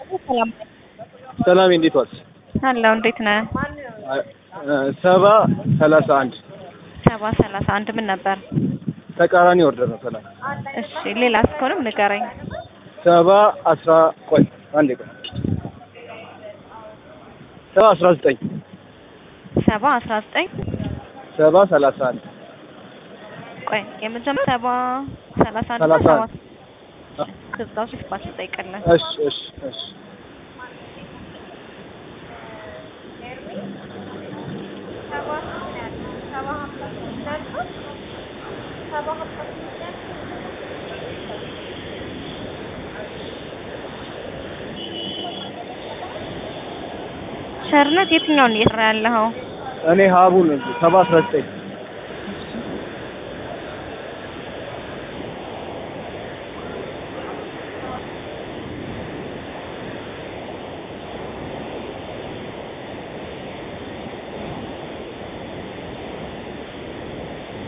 ሰላም ሰላም እንዴት ዋልሽ? አለው። እንዴት ነህ? ሰባ ሰላሳ አንድ ሰባ ሰላሳ አንድ ምን ነበር? ተቃራኒ ወርደር ነው። ሰላም እሺ፣ ሌላ እስከሆነም ንገረኝ። ሰባ አስራ ቆይ አንዴ ቆይ ሰባ አስራ ዘጠኝ ሰባ አስራ ዘጠኝ ሰባ ሰላሳ አንድ ቆይ የመጀመሪያ ሰባ ሰላሳ አንድ ሰላሳ ሰባ አንድ ከዛው ሺህ ባስ ጠይቀለን እሺ እሺ እሺ ቸርነት የትኛውን እየሰራ ያለኸው? እኔ ሀቡ ነኝ ሰባ አስራ ዘጠኝ